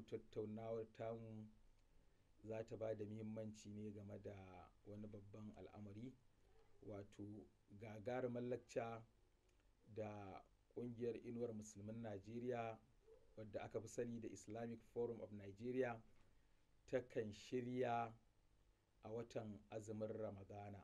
tattaunawar tamu za ta ba da muhimmanci ne game da wani babban al'amari wato gagarumar lacca da ƙungiyar inuwar musulmin najeriya wadda aka fi sani da islamic forum of nigeria takan shirya a watan azumin ramadana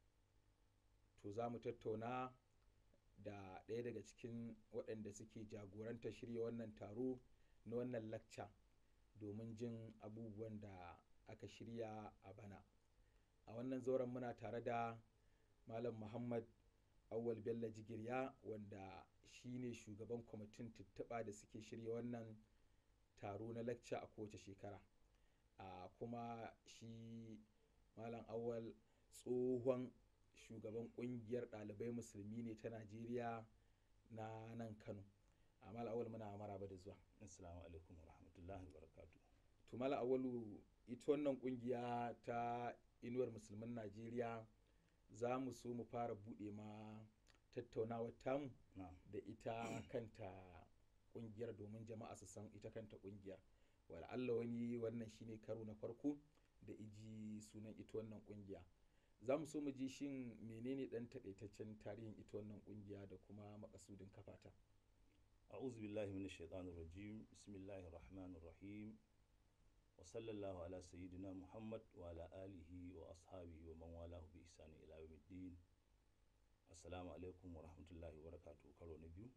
to za mu tattauna da ɗaya daga cikin waɗanda suke jagoranta shirya wannan taro na wannan lacca domin jin abubuwan da aka shirya a bana a wannan zauren muna tare da malam muhammad awwal bello jigirya wanda shine shugaban kwamitin tuttuɓa da suke shirya wannan taro na lacca a kowace shekara a kuma shi malam awwal tsohon shugaban kungiyar ɗalibai musulmi ne ta najeriya na nan kano a malam awwal muna maraba da zuwa assalamu alaikum wa rahmatullahi wa barakatu to malam awwalu ita wannan kungiya ta inuwar musulmin najeriya za mu so mu fara buɗe ma tattaunawar tamu da ita kanta kungiyar domin jama'a su san ita kanta kungiyar wala Allah wani wannan shine karo na farko da iji sunan ita wannan kungiya za mu so mu ji shin menene dan takaitaccen tarihin ita wannan kungiya da kuma makasudin kafata a'udhu billahi minash shaitanir rajim bismillahir rahmanir rahim wa sallallahu ala sayyidina muhammad wa ala alihi wa ashabihi wa man walahu bi ihsani ila yawmiddin assalamu alaikum wa rahmatullahi wa barakatuh karo na biyu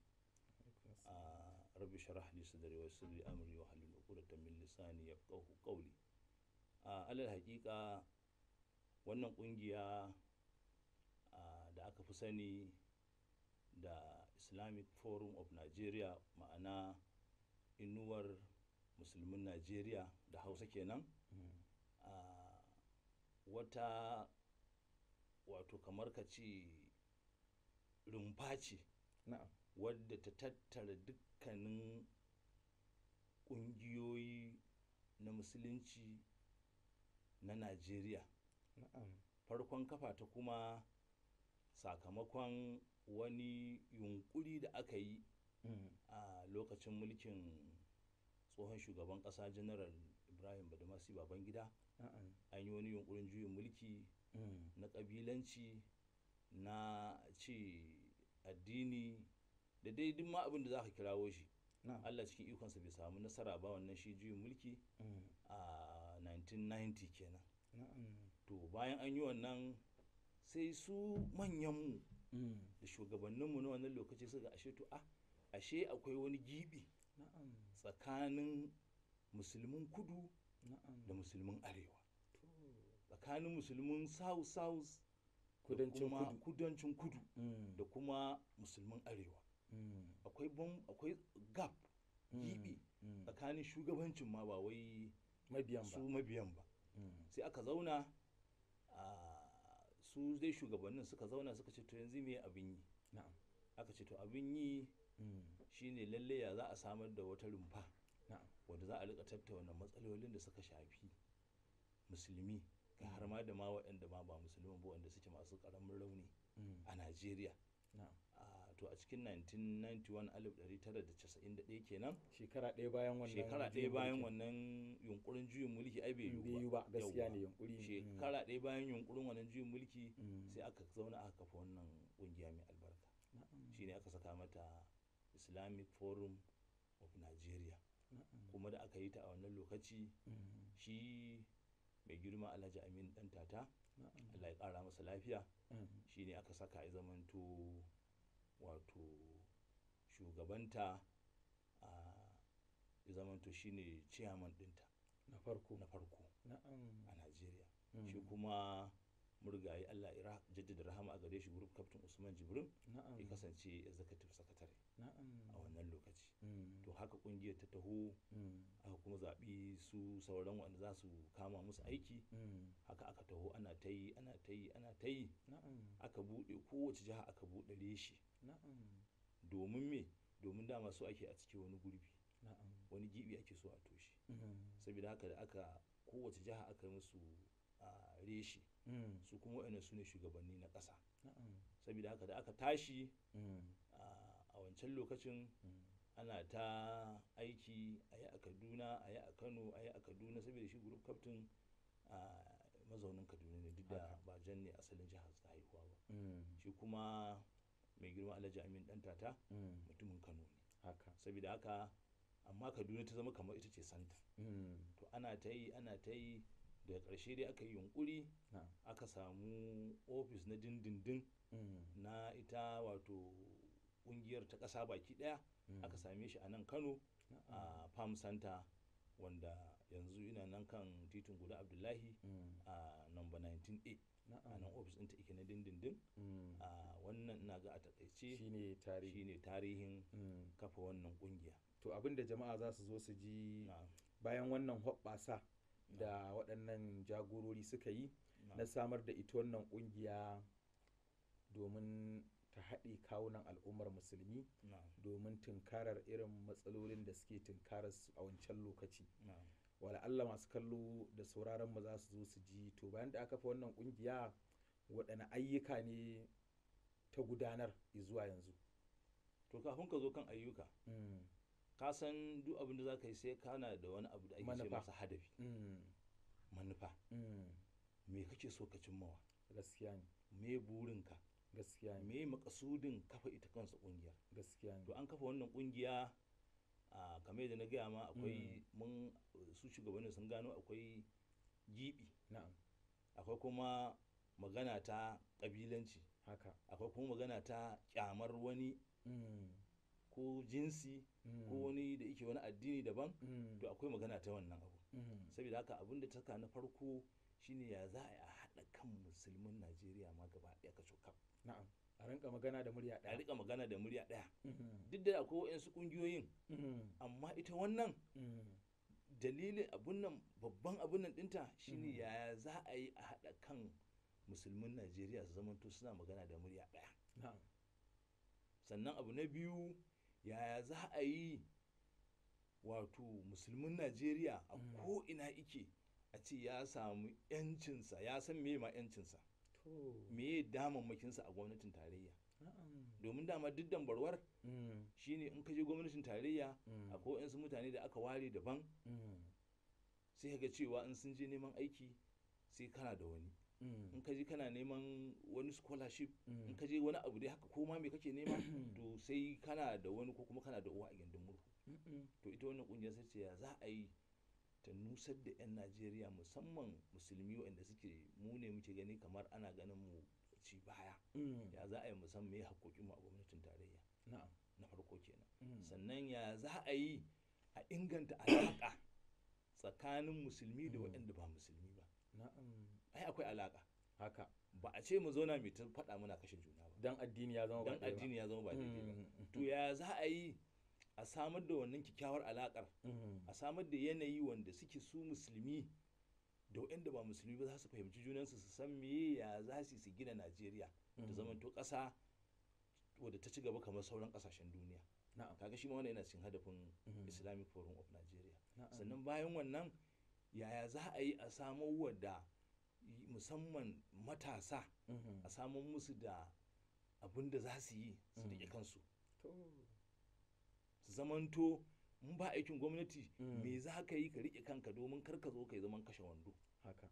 a rabbi sharah li sadri wa yassir li amri wa halil uqdatan min lisani yafqahu qawli a alal haqiqa wannan kungiya da aka fi sani da islamic forum of nigeria ma'ana inuwar musulmin nigeria da hausa kenan wata wato kamar ka ce rumfa ce wadda ta tattara dukkanin ƙungiyoyi na musulunci na najeriya farkon kafa ta kuma sakamakon wani yunkuri da aka yi a lokacin mulkin tsohon shugaban ƙasa general ibrahim badamasi babangida an yi wani yunkurin juyin mulki na ƙabilanci na ce addini da dai duk ma abin da za ka kirawo shi Allah cikin ikonsa bai samu nasara ba wannan shi juyin mulki a 1990 kenan to bayan an yi wannan sai su manyanmu da shugabanninmu na wannan lokaci suka ashe to a ashe akwai wani gibi tsakanin musulmin kudu da musulmin arewa tsakanin musulmin south south kudancin kudu da kuma musulmin arewa akwai akwai gap gibi tsakanin shugabancin ma ba wai su mabiyan ba sai aka zauna su dai shugabannin suka zauna suka ce to yanzu me abin yi aka ce to abin yi shine lalle ya za a samar da wata rumfa wadda za a rika tattauna matsalolin da suka shafi musulmi ga har ma da ma waɗanda ma ba musulmi ba wanda suke masu ƙaramin rauni a najeriya to a cikin 1991 kenan shekara ɗaya bayan wannan shekara ɗaya bayan wannan yunkurin juyin mulki ai bai yiwu ba gaskiya ne yunkuri shekara ɗaya bayan yunkurin wannan juyin mulki sai aka zauna aka kafa wannan ƙungiya mai albarka shine aka saka mata islamic forum of nigeria kuma da aka yi ta a wannan lokaci shi mai girma alhaji amin dan tata allah ya kara masa lafiya shi ne aka saka a zamanto wato shugabanta a zamanto shi ne ciyaman dinta na farko na farko a najeriya shi kuma murgaye Allah ya jaddada rahama a gare shi group captain Usman Jibrin ya kasance executive secretary a wannan lokaci to haka kungiyar ta taho aka kuma zaɓi su sauran wanda za su kama musu aiki haka aka taho ana ta yi ana ta yi ana ta yi aka buɗe kowace jiha aka buɗe reshe domin me domin dama su ake a ciki wani gurbi wani gibi ake so a toshe saboda haka da aka kowace jiha aka musu a reshe su kuma waɗannan su ne shugabanni na ƙasa saboda haka da aka tashi a wancan lokacin ana ta aiki a yi a kaduna a yi a kano a yi a kaduna saboda shi group captain a mazaunin kaduna ne duk da Haka. ba jan ne asalin jihar ta haihuwa ba Mm, shi kuma mai girma alhaji amin dan tata mm, mutumin kano ne haka saboda haka amma kaduna ta zama kamar ita ce santa Mm, to ana ta yi ana ta yi daga ƙarshe dai aka yi yunkuri na'am. aka samu ofis na dindindin Mm, na ita wato ƙungiyar ta ƙasa baki ɗaya mm, aka same shi a nan kano na'am. a farm center wanda yanzu ina nan kan titin guda abdullahi Mm, a number 19a a na'am. nan ofis ɗinta ike na dindindin Mm, a wannan ina ga a takaice shine tarihi shine tarihin Mm, kafa wannan ƙungiya to abin da jama'a za su zo su ji na bayan wannan hoɓɓasa da waɗannan jagorori suka yi na- na samar da ita wannan ƙungiya domin ta haɗe kawunan al'ummar musulmi na domin tunkarar irin matsalolin da suke tunkarar su a wancan lokaci na wala Allah masu kallo da sauraron mu za su zo su ji to bayan da aka fa wannan ƙungiya waɗanne ayyuka ne ta gudanar zuwa yanzu to kafin ka zo kan ayyuka Mm, ka san duk abin da za ka yi sai kana da wani abu da ake ce Manufa. masa hadafi mm, manufa mm, me kake so ka cimmawa gaskiya ne me burinka gaskiya ne me makasudin kafa ita kansa kungiyar gaskiya ne to an kafa wannan kungiya a kamar yadda na gaya ma akwai mun su shugabannin sun gano akwai gibi na'am akwai kuma magana ta kabilanci haka akwai kuma magana ta kyamar wani Mm, ko jinsi mm, ko wani da yake wani addini daban mm, to akwai magana ta wannan abu mm, saboda haka abin da ta saka na farko shine ya za a yi a haɗa kan musulmin najeriya ma gaba ɗaya ka cokaf na'am a rinka magana da murya a ɗaya rika magana da murya ɗaya Mhm, duk da akwai waɗansu ƙungiyoyin mhm, amma ita wannan mhm, dalilin abun nan babban abun nan ɗinta shine Mhm. yaya za a yi a haɗa kan musulmin najeriya su zamanto suna magana da murya ɗaya na'am sannan abu na biyu yaya za a yi wato musulmin najeriya a Mm. ko'ina ike a ce ya samu 'yancinsa ya san me ma 'yancinsa to me damammakinsa a gwamnatin tarayya na'am domin dama duk dambarwar Mm, shine in ka je gwamnatin tarayya mm, akwai wasu mutane da aka ware daban mm, sai ka ga cewa in sun je neman aiki sai kana da wani mm, in ka je kana neman wani scholarship in mm, ka je wani abu dai haka ko ma me kake nema to sai kana da wani ko kuma kana da uwa a gindin murhu mm, to ita wannan kungiyar sai ce ya za a yi ta nusar da 'yan najeriya musamman musulmi waɗanda suke mu ne muke gani kamar ana ganin mu ci baya mm, ya za a yi musamman me haƙoƙinmu a gwamnatin tarayya na'am na farko kenan mm, sannan ya za a yi a inganta alaƙa tsakanin musulmi da Mm. waɗanda ba musulmi ba na'am ai akwai alaƙa haka ba a ce mu zauna mai ta faɗa muna kashe juna ba dan addini ya zama ba dan ɗaya ba. addini ya zama ba daidai ba Mm, to ya za a yi a samar da wannan kyakkyawar alaƙar mm, a samar da yanayi wanda suke su musulmi da waɗanda ba musulmi ba za su fahimci junansu su san me ya za su su gina najeriya ta mm, zamanto ƙasa wadda ta ci gaba kamar sauran ƙasashen duniya na'am kaga shi ma wannan yana cikin hadafin mm, islamic forum of nigeria na'am, sannan bayan wannan yaya za a yi a samar wa da y- musamman matasa mhm, a samar musu da abin da za su yi su riƙe Mm. kansu to su zamanto in ba aikin gwamnati Mm. me za ka yi ka riƙe kanka domin kar ka zo ka yi zaman kashe wando haka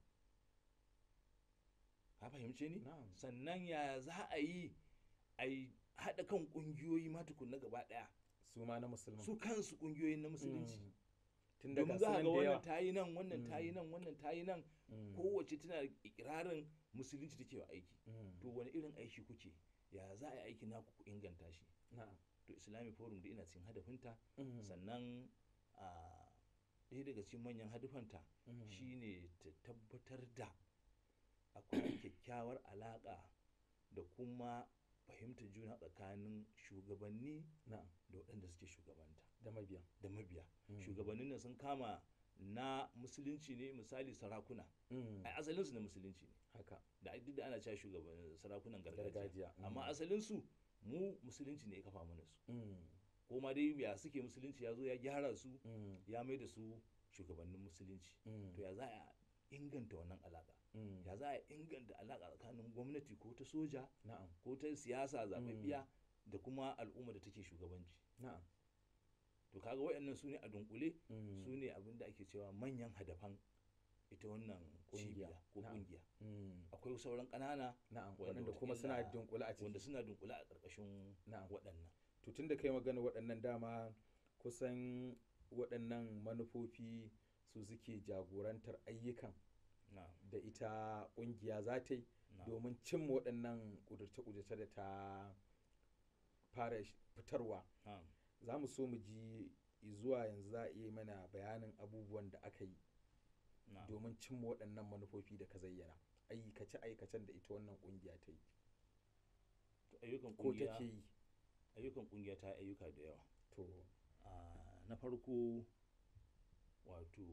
ka fahimce ni na'am sannan ya za a yi a yi haɗa kan ƙungiyoyi ma tukunna gaba ɗaya su ma na musulman su kansu ƙungiyoyin na musulunci Mm, tun daga domin za a sunan ga da wannan yawa ta yi nan wannan ta yi Mm. nan wannan ta yi nan Mm, kowace tana da ikirarin musulunci take wa aiki mm, to wani irin aiki kuke ya za a yi aiki naku ku inganta shi na'am to islamic forum da ina cikin hadafinta mm, sannan a ɗaya daga cikin manyan hadafanta mm, shine ta tabbatar da akwai kyakkyawar alaƙa da kuma fahimtar juna tsakanin shugabanni na'am da waɗanda suke shugabanta da mabiya da mabiya Mm, shugabannin nan sun kama na musulunci ne misali sarakuna mm, ai asalinsu na musulunci ne haka da duk da ana cewa shugaban sarakunan gargajiya gargajiya mm, amma asalinsu mu musulunci ne ya kafa mana su mm, ko ma dai ya suke musulunci ya zo ya gyara su mm, ya mai da su shugabannin musulunci mm, to ya za a inganta wannan alaka mm, ya za a inganta alaka tsakanin gwamnati ko ta soja na'am ko ta siyasa zaɓaɓɓiya da kuma al'umma da take shugabanci na'am to kaga waɗannan su ne a dunkule Mm. su ne abin da ake cewa manyan hadafan ita wannan Ƙungiya. cibiya ko Na'am. kungiya Mm. akwai sauran ƙanana na'am wanda waɗanda kuma suna wataƙila- dunkule a ciki wanda suna dunkule a ƙarƙashin na'am waɗannan to tun da kai magana waɗannan dama kusan waɗannan manufofi su suke jagorantar ayyukan na'am da ita ƙungiya za ta yi na'am domin cimma waɗannan ƙudurce-ƙudurce da ta fara sh- fitarwa na'am za mu so mu ji zuwa yanzu za a iya mana bayanin abubuwan da aka yi na'am domin cimma waɗannan manufofi da ka zayyana aikace-aikacen da ita wannan ƙungiya ta yi to ayyukan ko kungiya take yi ayyukan kungiya ta yi ayyuka da yawa to Ah, na farko wato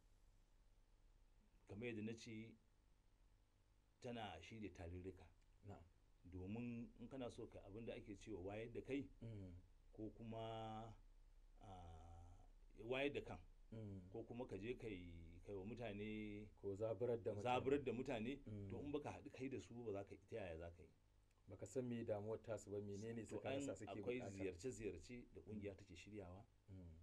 kamar yadda na ce tana shirya tarurruka na'am domin in kana so ka abin da ake cewa wayar da kai Mm, ko kuma ah, wayar da kan mm. ko kuma ka je kai kai wa mutane ko zaburar da mutane. zaburar da mutane Mm. to in baka haɗu kai da su ba za ka ta yaya za ka yi baka san me damuwar tasu ba menene to suka an rasa suke akwai bukata ziyarce-ziyarce da kungiya take shiryawa Mm,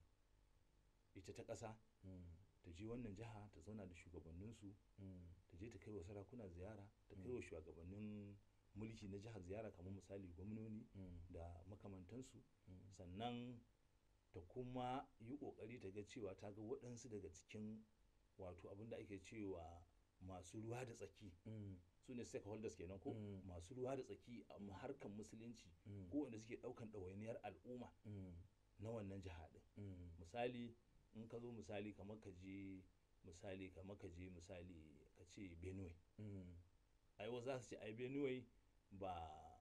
ita ta ƙasa mm, ta je wannan jiha ta zauna da shugabanninsu mm, ta je ta kai wa sarakuna ziyara ta kai Mm. wa shugabannin mulki na jihar ziyara kamar misali gwamnoni mm, da makamantansu mm, sannan ta kuma yi ƙoƙari ta ga cewa ta ga waɗansu daga cikin wato abin da ake cewa masu ruwa da tsaki mm, su ne stakeholders kenan ko Mm. masu ruwa da tsaki a harkar musulunci mm, ko wanda suke ɗaukan ɗawainiyar al'umma mm, na wannan jiha ɗin mm, misali in ka zo misali kamar ka je misali kamar ka je misali ka ce benue mm, ai wasu za su ce ai benue ba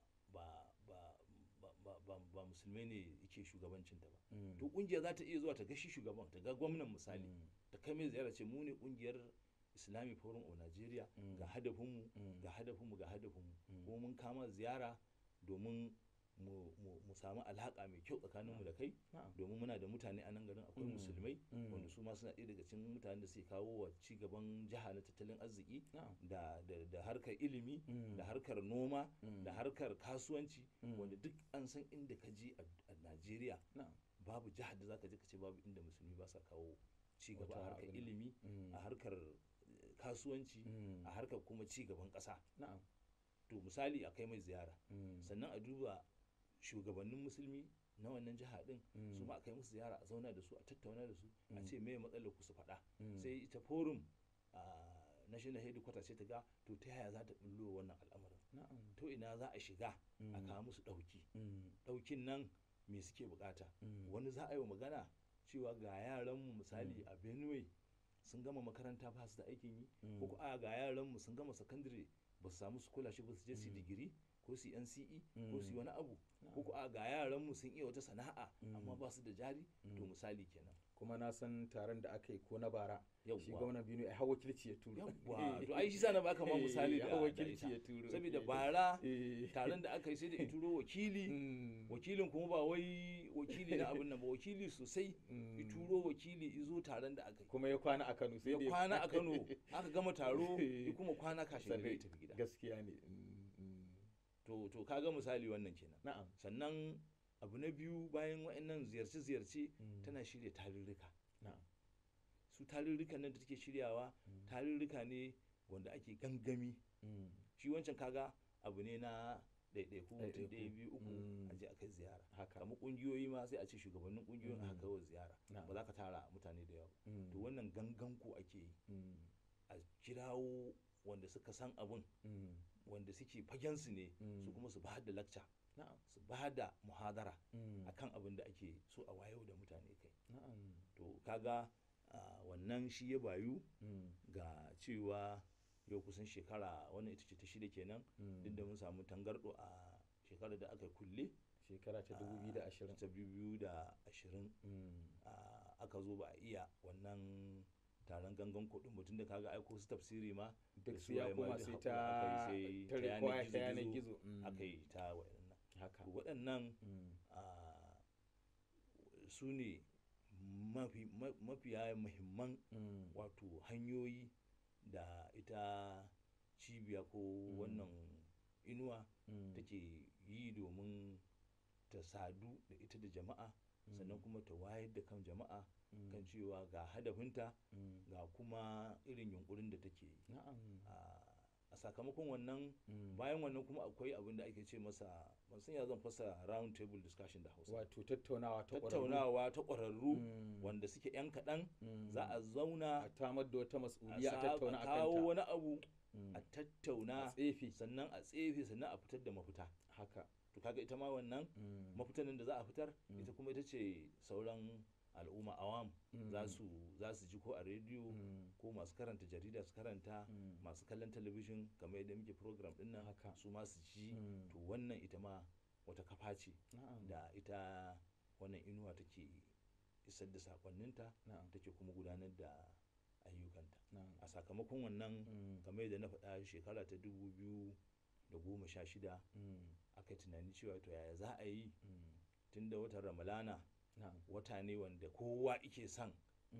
ba ba ba ba, ba, ba musulmai ne yake shugabancinta ba mm, to kungiya za ta iya zuwa ta ga shi shugaban ta ga gwamnan misali mm, ta kai mai ziyara ce mu ne kungiyar islamic forum of nigeria Mm. ga hadafinmu mm, ga hadafinmu ga hadafinmu Mm. ko mun kama ziyara domin mu, mu, mu samu alhaka mai kyau tsakaninmu da kai na'am, domin muna da mutane a nan garin akwai Mm. musulmai mm, wanda su ma suna ɗaya daga cikin mutanen da suke kawo wa ci gaban jiha na tattalin arziki na'am, da, da, da harkar ilimi mm, da harkar noma mm, da harkar kasuwanci mm, wanda duk an san inda ka je a a Najeriya na'am, babu jihar da zaka je ka ce babu inda musulmi ba sa kawo ci gaba a Wata harkar abin nan. ilimi mm, a harkar eh, kasuwanci mm, a harkar kuma ci gaban ƙasa na'am, to misali a kai mai ziyara mm, sannan a duba shugabannin musulmi na wannan jiha din mm, su ma a kai musu ziyara a zauna da su a tattauna da su a Mm. ce me matsalar ku su faɗa mm, sai ita forum a national headquarters sai ta ga to ta yaya za ta bullo wannan al'amarin na'am, to ina za a shiga a mm, kawo musu ɗauki mm, ɗaukin nan me suke bukata mm, wani za a yi wa magana cewa ga yaranmu misali Mm. a benue sun gama makaranta ba su da aikin yi mm, ko ko a ga yaranmu sun gama sakandare ba su samu scholarship ba su je su yi Mm. digiri ko su yi NCE ko su yi Mm. wani abu na'am, ko ko a ga yaranmu sun iya wata sana'a amma Mm. ba su da jari to mm. misali kenan kuma na san taron da aka yi ko na bara shi yawwa gwamnan Bino a hawa wakilci ya turo yawwa to ai shi sa na baka ma misali da hawa da wakilci ita. ya turo saboda eh, bara eh, taron da aka yi sai da ituro wakili mm, wakilin kuma ba wai wakili na abin nan ba wakili sosai mm, ituro wakili izo taron da aka yi kuma ya kwana a Kano sai ya da kwana a Kano aka gama taro ya kuma kwana kashe gari Sannan ya tafi gida gaskiya ne mm, mm, to to kaga misali wannan kenan na'am sannan abu na biyu bayan wa'annan ziyarce-ziyarce mm, tana shirya tarurruka na'am su tarurrukan nan da take shiryawa mm, tarurruka ne wanda ake gangami mm, shi wancan kaga abu ne na ɗaiɗaiku mutum Ɗaiɗaiku. ɗaya biyu uku Mm. a je a kai ziyara haka kamar ƙungiyoyi ma sai a ce shugabannin ƙungiyoyin aka Mm. kai wa ziyara na'am ba za ka tara mutane da yawa mm, to wannan gangan ku ake yi mm, a kirawo wanda suka san abun mm, wanda suke fagensu ne Mm. su kuma su ba da lakca na'am su ba da muhadara mm, akan abin da ake so a wayo da mutane kai na'am to kaga ah, wannan shi ya bayu mm, ga cewa yau kusan shekara wannan ita ce ta shida kenan mm, duk da mun samu tangardo a shekarar da aka kulle shekara ta ah, 2020 ta biyu da ashirin mm, ah, aka zo ba a iya wannan taron gangan kuɗin mutum da kaga aiko su tafsiri ma duk da su ya suwaye ma koma duk sai haƙura ta aka yi sai ta ta yanar require ta yanar gizo-gizo gizo mm, aka yi ta waɗannan haka to waɗannan mm, ah, su ne mafi ma- mafiya muhimman mm, wato hanyoyi da ita cibiya ko wannan inuwa mm, take yi domin ta sadu da ita da jama'a sannan kuma ta wayar da kan jama'a kan cewa ga hadafinta ga kuma irin yunkurin da take yi a sakamakon wannan bayan wannan kuma akwai abin da ake ce masa ban san ya zan fasa round table discussion da hausa wato tattaunawa ta tattaunawa ta ƙwararru wanda suke yan kaɗan za a zauna a tamar da wata mas'uliya a tattauna a kawo wani abu a tattauna a tsefe sannan a tsefe sannan a fitar da mafita haka to kaga ita ma wannan mafitan da za a fitar ita kuma ita ce sauran al'umma awam za su za su ji ko a rediyo ko masu karanta jarida su karanta masu kallon talabijin kamar yadda muke program din nan su ma su ji to wannan ita ma wata kafa ce da ita wannan inuwa take isar da sakonninta take kuma gudanar da ayyukanta a sakamakon wannan kamar yadda na faɗa shekara ta dubu biyu da goma sha shida aka tunani cewa to yaya za a yi tun da watan ramalana wata ne wanda kowa ike son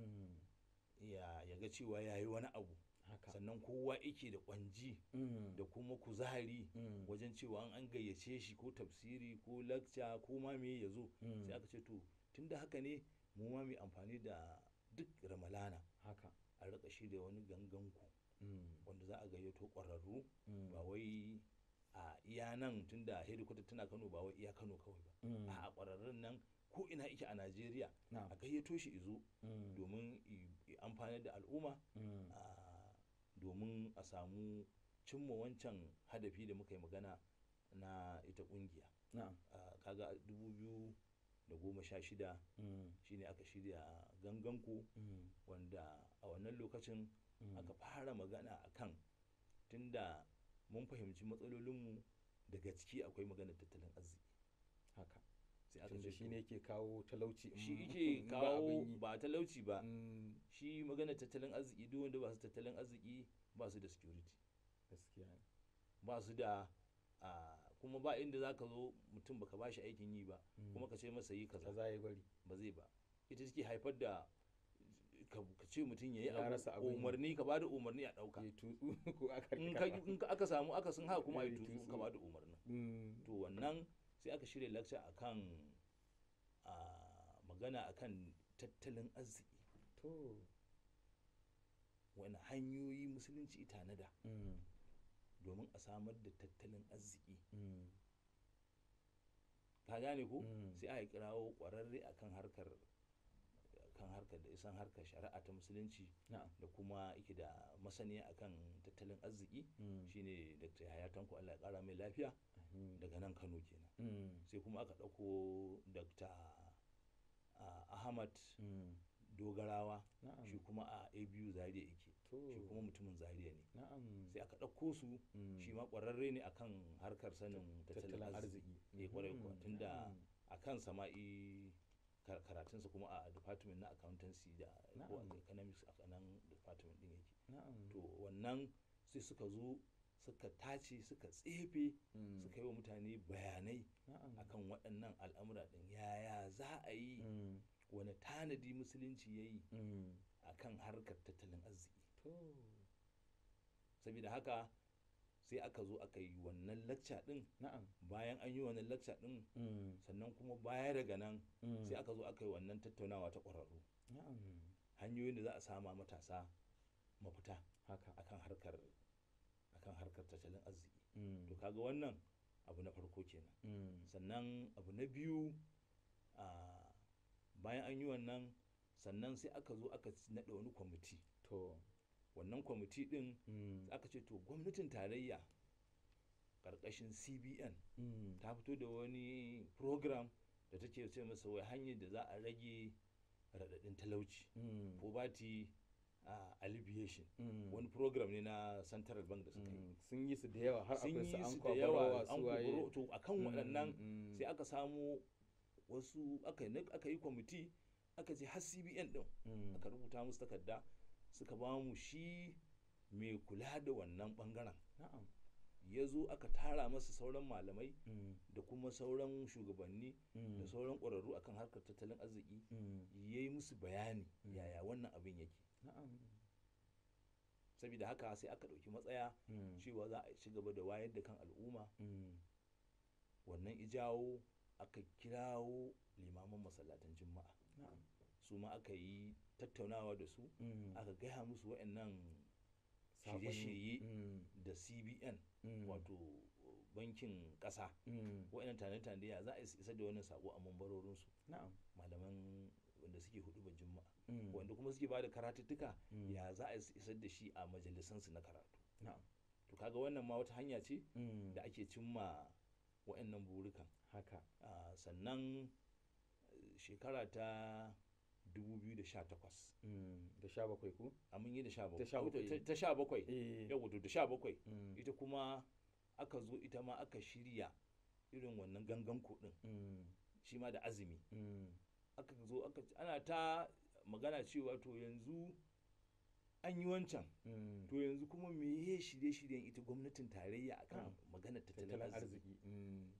ya ga cewa ya yi wani abu sannan kowa ike da kwanji da kuma kuzari wajen cewa an gayyace shi ko tafsiri ko lakca ko ma me ya zo sai aka ce to tun da haka ne mu ma mai amfani da duk ramalana haka a rika shi da wani ganganku wanda za a gayyato ƙwararru ba wai a iya nan tun da hedikwata tana kano ba wai iya kano kawai ba a ƙwararrun nan ko ina ike a najeriya a gayyato shi izo domin amfani da al'umma domin a samu cimma wancan hadafi da muka yi magana na ita kungiya kaga a dubu biyu da goma sha shida shine aka shirya ganganku wanda a wannan lokacin aka fara magana akan tunda mun fahimci matsalolinmu daga ciki akwai maganar tattalin arziki haka sai aka ce shi ne ke kawo talauci shi ke kawo ba talauci ba shi maganar tattalin arziki duk wanda ba su tattalin arziki ba su da security gaskiya ba su da kuma ba inda za ka zo mutum baka ba shi aikin yi ba kuma ka ce masa yi kaza za yi bari ba zai ba ita take haifar da ka ce mutum ya yi rasa abu umarni ka bada umarni a ɗauka in aka samu aka sun haka kuma a yi tutsu ka bada umarni to wannan sai aka shirya lakca akan magana akan tattalin arziki to wani hanyoyi musulunci tanada domin a samar da tattalin arziki ka gane ko sai aka kirawo kwararre akan harkar kan harkar da isan harkar shari'a ta musulunci da kuma yake da masaniya akan tattalin arziki shine dr yahaya tanko allah ya kara mai lafiya daga nan kano kenan sai kuma aka ɗauko dr ahmad dogarawa shi kuma a abu zaria yake shi kuma mutumin zaria ne sai aka ɗauko su shi ma ƙwararre ne akan harkar sanin tattalin arziki ne kwarai kuwa tunda akan sama'i karatunsa kuma a department na accountancy da ko economics a nan department din yake to wannan sai suka zo suka tace suka tsefe suka yi wa mutane bayanai akan waɗannan al'amura ɗin yaya za a yi wani tanadi musulunci ya yi a kan harkar tattalin arziki saboda haka sai aka zo aka yi wannan lacca din bayan an yi wannan lacca din sannan kuma baya daga nan sai aka zo aka yi wannan tattaunawa ta ƙwararru hanyoyin da za a sama matasa mafita akan harkar akan harkar tattalin arziki to kaga wannan abu na farko kenan sannan abu na biyu bayan an yi wannan sannan sai aka zo aka naɗa wani kwamiti to wannan kwamiti din aka ce to gwamnatin tarayya karkashin cbn ta fito da wani program da take ce masa wai hanyar da za a rage raɗaɗin talauci poverty uh, alleviation wani program ne na central bank da suka yi sun yi su da yawa har sun akwai yi su su an da yawa kwabarawa an su waye kuburo to akan waɗannan mm. sai aka samu wasu aka yi aka yi kwamiti aka ce har cbn din Mm. aka rubuta musu takarda suka ba mu shi mai kula da wannan bangaren na'am ya zo aka tara masa sauran malamai Mm. da kuma sauran shugabanni Mm. da sauran ƙwararru akan harkar tattalin arziki Mm. ya yi musu bayani Mm. yaya wannan abin yake na'am saboda haka sai aka ɗauki matsaya Mm. cewa za a ci gaba da wayar da kan al'umma Mm. wannan ijawo aka kirawo limaman masallatan juma'a na'am su ma aka yi tattaunawa da su Mm. aka gaya musu waɗannan Saƙonni. shirye-shirye Mm. da cbn Mm. wato bankin ƙasa Mm. waɗannan tane-tane ya za a isar da wannan sako a mambarorinsu na'am malaman wanda suke hudu ba juma'a Mm. wanda kuma suke bada karatuttuka Mm. ya za a isar da shi a majalisansu na karatu na'am to kaga wannan ma wata hanya ce Mm. da ake cimma waɗannan burukan haka Ah, sannan eh, shekara ta 2018 Mm. da sha bakwai ku a mun yi da sha Ta sha bakwai bakwai. ta sha bakwai eh yau wato da sha bakwai Mm. ita kuma aka zo ita ma aka shirya irin wannan gangan kuɗin Mm. shi ma da azumi Mm. aka zo aka ana ta magana cewa to yanzu an yi wancan Mm. to yanzu kuma meye shirye-shiryen ita gwamnatin tarayya akan Na'am. maganar tattalin tattalin arziki arziki Mm.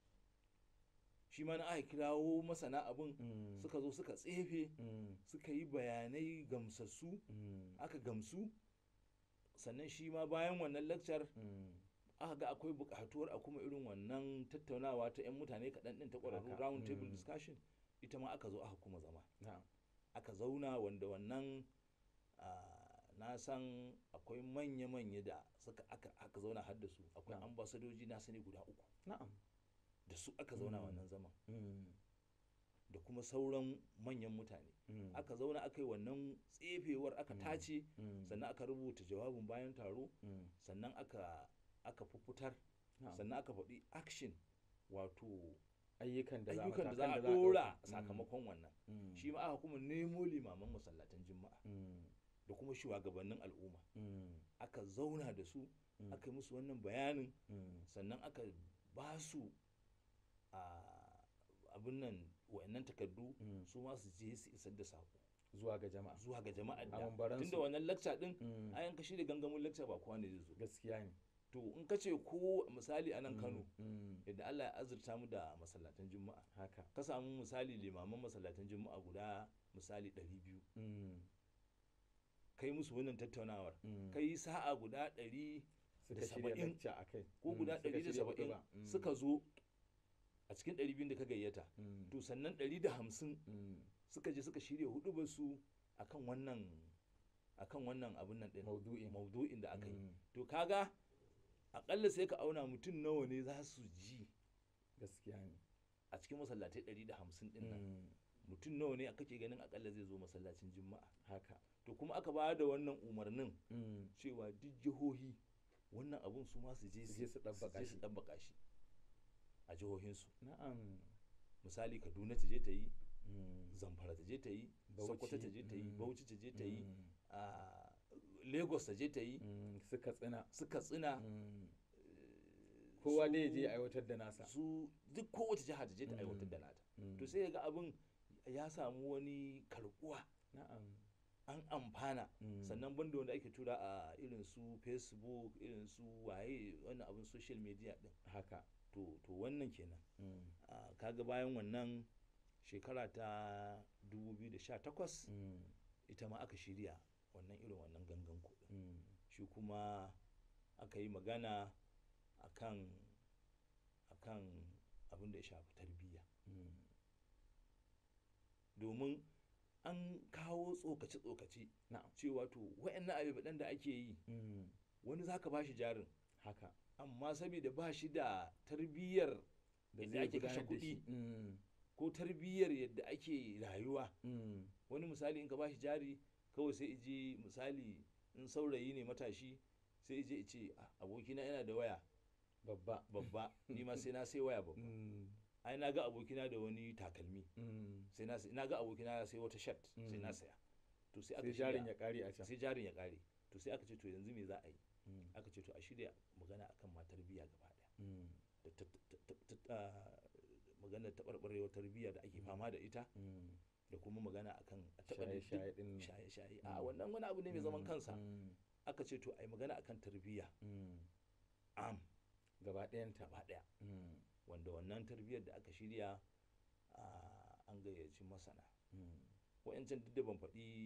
shi ma na aka kirawo masana abin Mm. suka zo suka tsefe Mm. suka yi bayanai gamsassu Mm. aka gamsu sannan shi ma bayan wannan lakcar Mm. aka ga akwai buƙatuwar a kuma irin wannan tattaunawa ta 'yan mutane kaɗan ɗin ta ƙwararru Haka, round table mm. discussion ita ma aka zo aka kuma zama na'am aka zauna wanda wannan ah, na san akwai manya-manya da suka aka, aka zauna har da su akwai Na'am. ambasadoji na sani guda uku na'am da su aka zauna Mm. wannan zaman Mm. da kuma sauran manyan mutane Mm. aka zauna aka yi wannan tsefewar aka Mm. tace Mm. sannan aka rubuta jawabin bayan taro Mm. sannan aka aka fuffutar na'am sannan aka faɗi action wato ayyukan da za ayyukan da za a matakan ɗora ɗauka. Mm. sakamakon wannan Mm. shi ma aka kuma nemo limaman masallatan juma'a Mm. da kuma shugabannin al'umma Mm. aka zauna da su Mm. aka yi musu wannan bayanin Mm. sannan aka ba su a abin nan wa'annan takardu Mm. su ma su je su isar da sako zuwa ga jama'a zuwa ga jama'ar A da mambaransu. tunda wannan lakca din Mm. ayan ka shirya gangamin lakca ba kowa ne zai zo gaskiya ne to in ka ce ko misali a nan Mm. Kano Mm. yadda Allah ya azurta mu da masallatan juma'a haka ka samu misali limaman masallatan juma'a guda misali 200 Mm. kai musu wannan tattaunawar Mm. kai sa'a guda 100 suka da shirya saba'in lecture a kai ko guda 170 suka zo a cikin 200 da ka gayyata to sannan 150 suka je suka shirya hudu su akan wannan akan wannan abun nan din maudu'in maudu'in da aka yi Mm. to kaga akalla sai ka auna mutum nawa ne za su ji gaskiya ne a cikin masallatai 150 din nan Mm. mutum nawa ne kake ganin akalla zai zo masallacin juma'a haka to kuma aka ba da wannan umarnin Mm. cewa duk jihohi wannan abun su ma su je Su je su ɗabbaka je su shi. ɗabbaka shi a jihohinsu na'am misali kaduna ta je ta yi Mm. zamfara ta je ta yi Bauchi, sokoto ta je ta yi mm. bauchi ta je ta yi Mm. a lagos ta je ta yi Mm. suka tsina su katsina Mm. kowa dai ya je ya aiwatar da nasa su duk kowace jiha ta je ta Mm. aiwatar da nata Mm. to sai ga abin ya samu wani karbuwa na'am an amfana Mm. sannan banda wanda ake tura a irin su facebook irin su waye wannan abin social media din haka to to wannan kenan Mm. Ah, kaga bayan wannan shekara ta 2018 Mm. ita ma aka shirya wannan irin wannan gangan kuɗin Mm. shi kuma aka yi magana akan akan abin da ya shafi tarbiyya Mm. domin an kawo tsokace-tsokace na'am cewa to wa'annan abubuwan da ake yi Mm. wani zaka ba shi jarin haka amma saboda ba shi da tarbiyyar da Yadda zai ake kashe gudanar da shi. kuɗi. Mm. ko tarbiyyar yadda ake rayuwa Mm. wani misali in ka ba shi jari kawai sai ije misali in saurayi ne matashi sai ije ice "Ah, abokina yana da waya babba babba ni ma sai na sai waya babba Mm. ai na ga abokina da wani takalmi Mm. sai na sai- na ga abokina ya sai wata shirt sai na Mm. saya to sai aka sai jarin ya shirya kare a can sai jarin ya kare to sai aka ce to yanzu me za a yi Mm. aka ce to a shirya magana akan ma tarbiyya gaba daya Mm. da ta- ta- ta- ta- ah, maganar taɓarɓarewar tarbiyya da ake fama da ita Mm. da kuma magana akan a taɓa duk- shaye-shaye din nan. shaye-shaye a Mm. wannan wani abu ne mai zaman Mm. kansa Mm. aka ce to a yi magana akan tarbiyya Mm. am gaba ɗayanta gaba ɗaya Mm. wanda wannan tarbiyyar da aka shirya ah, an gayyaci masana Mm. wa'yancan duk da ban faɗi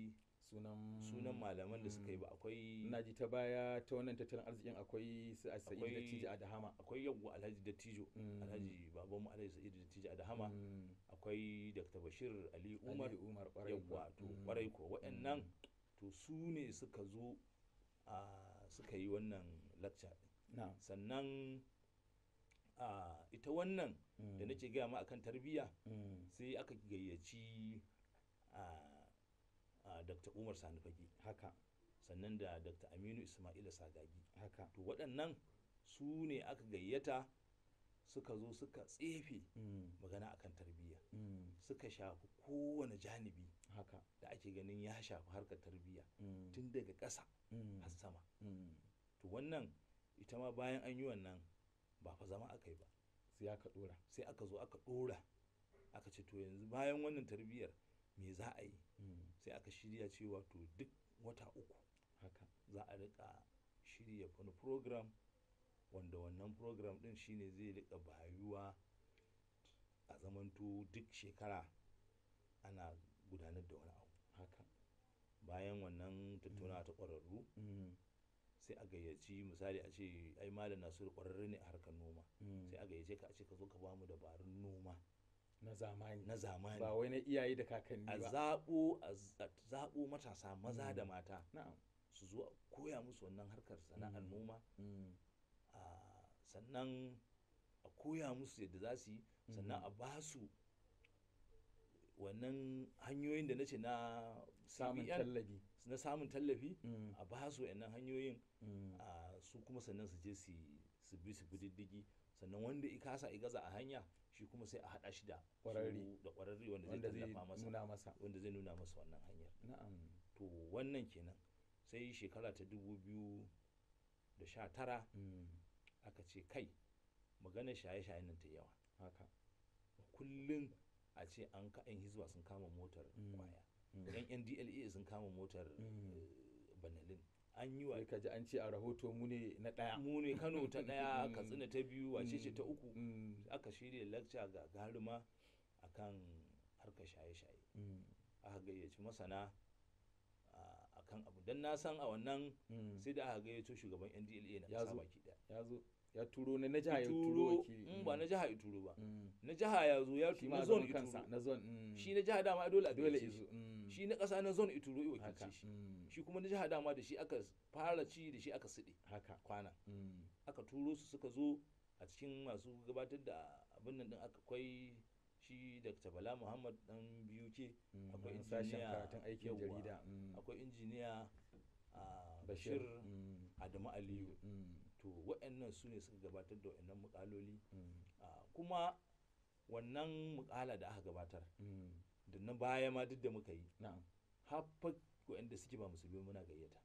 sunan sunan malaman da suka yi mm. ba akwai ina ji ta baya ta wannan tattalin arzikin akwai su a sa'id da Akwai- tiji a dahama akwai yawwa alhaji dattijo Mm. alhaji babanmu alhaji sa'idu dattijo a dahama Mm. akwai dr bashir ali umar Aliyu umar kwarai yawwa to Mm. kwarai ko waɗannan Mm. to su ne suka zo a suka yi wannan lecture ɗin. na'am sannan a ita wannan Mm. da nake gaya ma akan tarbiyya Mm. sai aka gayyaci a a dr umar sani fage haka sannan da dr aminu ismaila sagagi haka to waɗannan su ne aka gayyata suka zo suka tsefe Mm. magana akan tarbiyya Mm. suka shafi kowane janibi haka da ake ganin ya shafi harkar tarbiyya Mm. tun daga ƙasa Mm. har sama Mm. to wannan ita ma bayan an yi wannan ba fa zama aka yi ba sai aka dora sai aka zo aka ɗora aka ce to yanzu bayan wannan tarbiyyar me za a yi Mm. sai aka shirya cewa to duk wata uku haka za a rika shirya wani program wanda wannan program din shine zai rika bayuwa a zamanto duk shekara ana gudanar da wani abu haka bayan wannan tattaunawa ta ƙwararru Mm. sai a gayyaci misali a ce ai malam nasiru ƙwararre ne a harkar noma Mm. sai a gayyace ka a ce ka zo ka bamu dabarun noma na zamani na zamani ba wai na iyaye da kakanni a ba zaɓo a z- a zaɓo matasa maza da Mm. mata na'am su zo a koya musu wannan harkar sana'ar Mm. noma Mm. a sannan a koya musu yadda za su yi sannan Mm. a ba su wannan hanyoyin da na ce na samun CBN, tallafi na samun tallafi Mm. a ba su wannan hanyoyin Mm. a su kuma sannan su je su su bi su bi diddigi sannan wanda i kasa i gaza a hanya shi kuma sai a haɗa shi da Ƙwararre. su- da ƙwararre wanda zai wanda zai tallafa masa nuna masa wanda zai nuna masa wannan hanyar na'am to wannan kenan sai shekara ta dubu biyu da sha tara Mm. aka ce kai maganar shaye-shaye nan ta yawa haka kullum a ce an ka yan hizba sun kama motar Mm. kwaya Mm. yan ndla sun kama motar Mm. eh, banalin an yi wa sai ka ji an ce a rahoto mu ne na ɗaya mu ne kano ta ɗaya Mm. katsina ta biyu wace ce ta Mm. uku Mm. aka shirya lecture ga garuma akan harkar shaye-shaye Mm. aka gayyaci masana a- akan abu don na san a wannan Mm. sai da aka gayyato shugaban ndla na Ya kasa zo. baki daya ya zo ya turo na na jiha ya turo turo wakili in ba na jiha ya turo ba Mm. na jiha ya zo ya shi turo ma na a zone zaman ya kansa turo na zone mm. shi na jiha dama dole a dole gayyace izo shi mm. shi na ƙasa na zone ya turo ya haka wakilce shi mm. shi kuma na jiha dama da shi aka fara ci da shi aka siɗe haka kwana mm. aka turo su suka zo a cikin masu gabatar da abin nan din aka kwai shi dr bala muhammad dan biyu ke Mm. akwai wani sashen injiniya karatun aikin yawwa, jarida mm. akwai injiniya a bashir bashir mm. adamu aliyu Mm. to waɗannan su ne suka gabatar da waɗannan mukaloli Mm. Ah, kuma wannan mukala da aka gabatar Mm. da na baya ma duk da muka yi na'am haffa waɗanda suke ba musulmi muna gayyata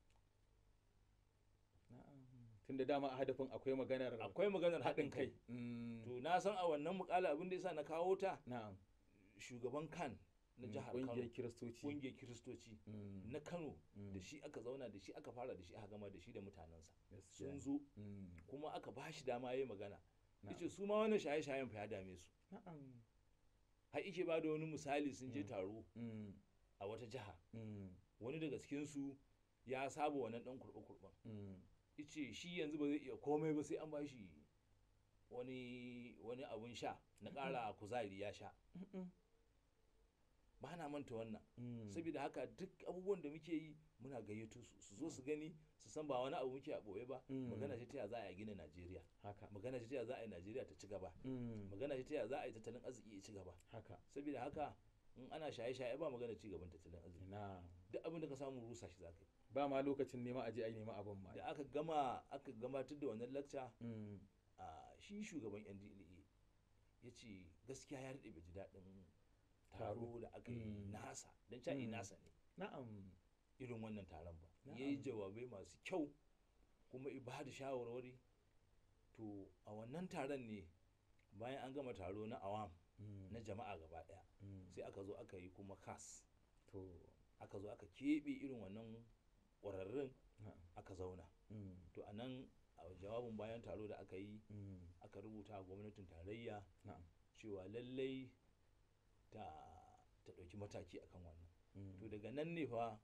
na'am tunda dama a hadafin akwai maganar akwai maganar haɗin kai Mm. to na san a wannan mukala abin da yasa na kawo ta na'am shugaban kan na Mm, jihar ƙungiyar kano kiristoci ƙungiyar kiristoci Mm. na kano Mm. da shi aka zauna da shi aka fara da shi aka gama da shi da mutanensa Gaskiya sun ne. zo Mm. kuma aka ba shi dama ya yi magana Na'am. yace su ma wannan shaye-shayen fa ya dame su na'am har ike ba da wani misali sun je Mm. taro Mm. a wata jiha Mm. wani daga cikinsu ya saba wannan dan kurɓe-kurɓen Mm. ice shi yanzu ba zai iya komai ba sai an bashi wani wani abun sha na ƙara kuzari ya sha Mm-mm. ba na manta wannan Mm. saboda haka duk abubuwan da muke yi muna gayyato su su zo su gani su san ba wani abu muke a ɓoye ba Mm. magana ce ta ya za a yi gina najeriya haka magana ce ta ya za a yi najeriya ta ci gaba Mm. magana ce ta ya za a yi tattalin arziki ya ci gaba haka saboda haka in ana shaye-shaye ba magana ci gaban tattalin arziki ina duk abin da ka samu rusa shi za ka yi ba ma lokacin nema aje ai nema abin ma da aka gama aka gabatar da wannan lecture Mm. a shi shugaban NDLA ya ce gaskiya ya daɗe bai ji daɗin Taro. taro da aka yi Mm. nasa don ca'i Mm. nasa ne na'am irin wannan taron ba ya yi Na'am. jawabai masu kyau kuma ya ba da shawarwari to a wannan taron ne bayan an gama taro na awam Mm. na jama'a gaba ɗaya Mm. sai aka zo aka yi kuma kas to aka zo aka keɓe irin wannan ƙwararrun na'am aka zauna Mm. to a nan a jawabin bayan taro da aka yi Mm. aka rubuta a gwamnatin tarayya na'am cewa lallai ta ta ɗauki mataki akan wannan Mm. to daga nan ne fa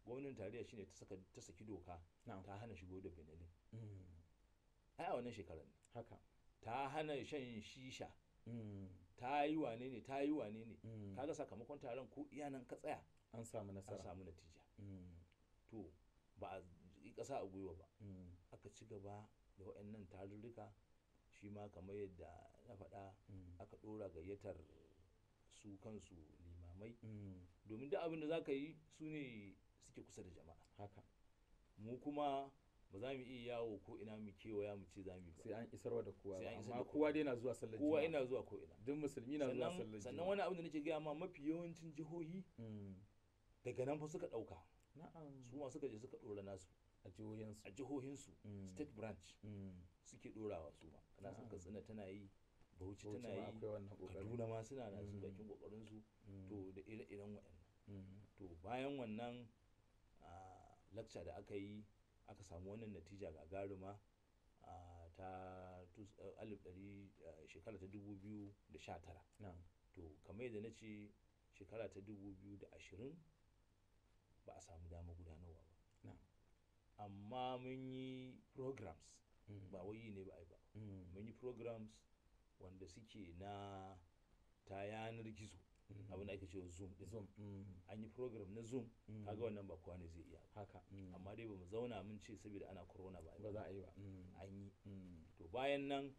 gwamnatin tarayya shine ta saka ta saki doka na'am ta hana shigo da benelin Mm. ai a wannan shekarar ne haka ta hana shan shisha Mm. ta yi wane ne ta yi wane ne Mm. kaga sakamakon taron ko iya nan ka tsaya an samu an nasara samu natija Mm. to ba a yi ƙasa a gwiwa ba Mm. aka ci gaba da waɗannan tarurruka shi ma kamar yadda na faɗa Mm. aka ɗora gayyatar su kansu limamai Mm. domin duk abin da za ka yi su ne suke kusa da jama'a haka mu kuma ba za mu iya yawo ko ina mu kewaya mu ce za mu yi sai ba an isarwa da kowa Sai ba an isar amma da kowa dai na zuwa sallar kowa juma'a. ina zuwa ko ina duk musulmi na zuwa sannan sallar sannan juma'a. wani abin da nake gaya ma mafi yawancin jihohi Mm. daga nan fa suka ɗauka na'am su ma suka je suka ɗora nasu a jihohinsu a jihohinsu Mm. state branch Mm. suke ɗorawa su ma kana sun Na'am. katsina tana yi bauchi Bauchi tana ma yi akwai wannan kokarin kaduna ma suna na su Mm. bakin kokarin su Mm. to da ire-iren waɗannan Mm. to bayan wannan lakca da aka yi aka samu wannan natija gagaruma a ta tus- eh, alif ɗari eh, shekara ta dubu biyu da sha tara na'am to kamar yadda na ce shekara ta dubu biyu da ashirin ba a samu dama gudanarwa ba na'am amma mun yi programs Mm. ba wai yi ne ba a yi ba Mm. mun yi programs wanda suke na ta yanar gizo Mm. abin da ake cewa zoom din zoom Mm. an yi program na zoom Mm. kaga wannan ba kowa ne zai iya ba haka Mm. amma dai bamu zauna mun ce saboda ana corona ba a yi ba za a yi ba Mm. an yi Mm. to bayan nan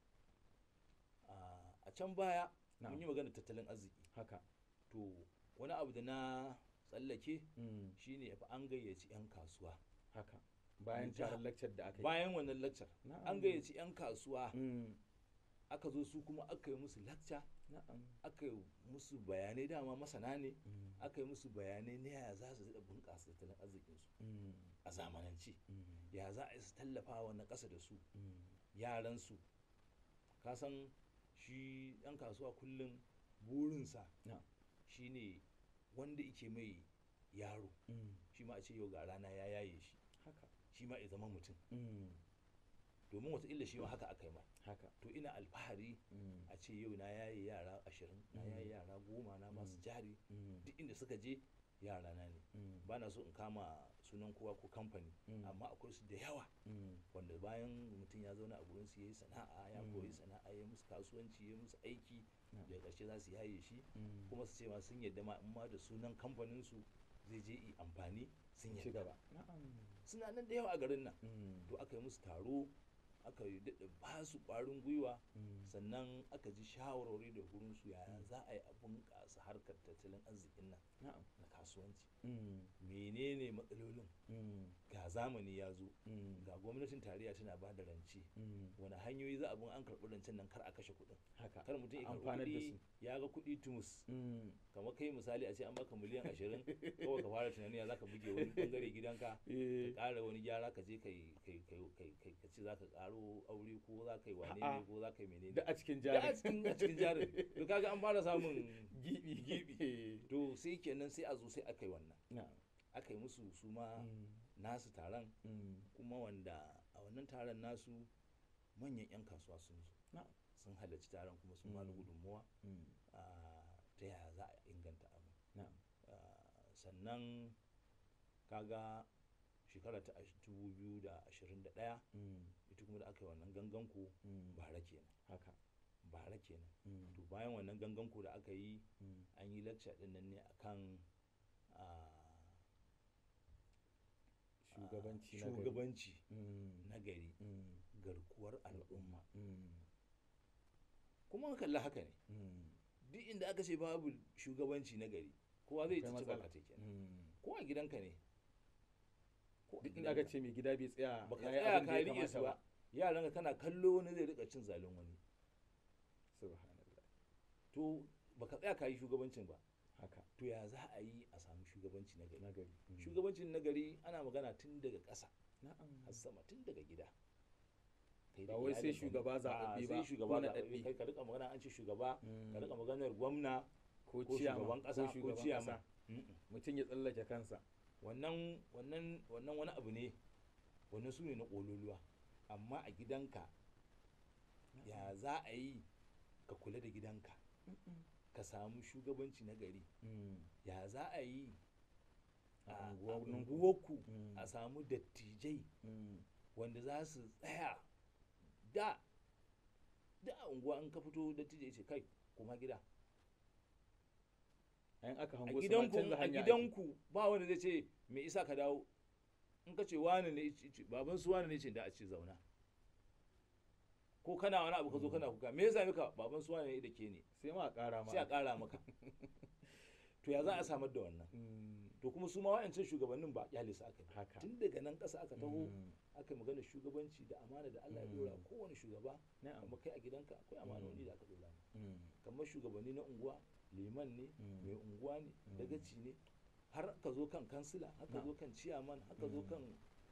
ah, a can baya mun Na'am. yi magana tattalin arziki haka to wani abu da na tsallake Mm. shine fa an gayyaci 'yan kasuwa haka bayan jiha- taron lecture da aka yi bayan wannan lecture Na'am. an gayyaci 'yan kasuwa Mm. aka zo su kuma aka yi musu lecture na'am aka yi musu bayanai dama masana ne Mm. aka yi musu bayanai na yaya za su daɗa bunƙasa tattalin arzikinsu Mm. a zamanance Mm. ya za a yi su tallafa wa na ƙasa da su Mm. yaransu ka san shi ɗan kasuwa kullum burinsa na'am shine wanda ike mai yaro Mm. shi ma a ce yau ga rana ya yaye shi haka shi ma ya zama mutum Mm. domin wataƙila shi ma haka aka yi mai haka to ina alfahari Mm. a ce yau na yaye yara ashirin na Mm. yaye yara goma na masu Mm. jari Mm. duk inda suka je yara na ne Mm. ba na so in kama sunan kowa ko kamfani Mm. amma akwai su da yawa Mm. wanda bayan mutum ya zauna a gurin su yayi sana'a ya Mm. koyi sana'a ya musu kasuwanci ya musu aiki Yeah. daga ƙarshe za su yaye shi Mm. kuma su ce ma sun yadda ma in ma da sunan kamfanin su zai je yi amfani sun ci yadda gaba na'am suna nan da yawa a garin nan Mm. to aka yi musu taro aka yi daɗa ba su ƙwarin gwiwa Mm. sannan aka ji shawarwari da gurin su yaya za a yi a bunƙasa harkar tattalin arzikin nan na'am na kasuwanci Mm. menene matsalolin Mm. ga zamani ya zo Mm. ga gwamnatin tarayya tana ba da rance Mm. wani hanyoyi za a bin an karɓi rancen nan kar a kashe kuɗin haka kar mutum ya karɓi amfanar da kuɗi su ya ga kuɗi tumus Mm. kamar kai misali a ce an baka miliyan ashirin kawai ka fara tunani ya za ka buge wani bangare gidanka ka Eh. ƙara wani gyara ka je kai kai kai kai kai ka ce za ka ƙaro aure ko za ka yi wane A'a. ne ko za ka yi menene da a cikin da jari a cikin a cikin jarin to kaga an fara samun gibi gibi to sai kenan sai a zo sai aka yi wannan na'am aka yi musu su ma Mm. nasu taron Mm. kuma wanda a wannan taron nasu manyan 'yan kasuwa sun zo na'am sun halarci taron kuma sun ba da Mm. gudunmuwa Mm. ah, ta yaya za a inganta abu na'am Ah, sannan kaga shekara ta 2021 Mm. ita kuma da aka yi wannan ganganku Mm. bara kenan haka bara kenan Mm. to bayan wannan ganganku da aka yi Mm. an yi lecture din nan ne akan ah, shugabanci ah, na gari. shugabanci Mm. na gari Mm. garkuwar al'umma Mm. kuma an kalli haka ne Mm. duk inda aka ce babu shugabanci na gari kowa zai Akwai ci matsala. baka kenan Mm. ko a gidanka ne ko a duk inda aka gidanka. ce mai gida bai tsaya baka ya yi tsaya abin da ka ya riƙe su kamata ba yaran ka kana kallo wani zai rika cin zalin wani subhanallah to baka tsaya ka yi shugabancin ba haka to ya za a yi a samu shugabanci na gari na gari Mm. shugabancin na gari ana magana tun daga ƙasa na'am har sama tun daga gida Kai Ba da wai sai iyalinka ne. shugaba A'a, zaɓaɓɓe sai ba, shugaba ko zaɓaɓɓe naɗaɗɗe. kai ka rika magana an ce shugaba Mm. ka rika maganar gwamna ko ko ciyama shugaban ƙasa ko shugaban ciyama ƙasa. mutum ya tsallake kansa wannan wannan wannan wani abu ne wannan su ne na ƙololuwa amma a gidanka ya za a yi ka kula da gidanka ka samu shugabanci na gari Mm. ya za a yi A a unguwanninku. unguwarku Mm. a samu dattijai Mm. wanda za su tsaya da da a unguwa in ka fito dattijai ce kai kuma gida Ayin aka a hango su ma gidanku canza a hanya ake. gidanku ba wanda zai ce me isa ka dawo in ka ce wani ne ce- ce- baban su wani ne ce da a ce zauna ko kana wani abu ka zo kana kuka me yasa maka baban su wani ne da ke ne sai ma a ƙara ma sai a ƙara maka to ya za a samar da wannan Mm. to kuma su ma wa'ancan shugabannin ba kyale su aka yi haka tun daga nan ƙasa aka taho Mm. aka yi magana shugabanci da amana da Allah ya Mm. dora kowane shugaba na'am kamar kai a gidanka akwai amanoni da aka dora Mm. kamar shugabanni na unguwa liman ne Mm. mai unguwa ne Mm. dagaci ne har ka zo kan kansila haka Na'am. zo kan ciyaman haka zo Mm. kan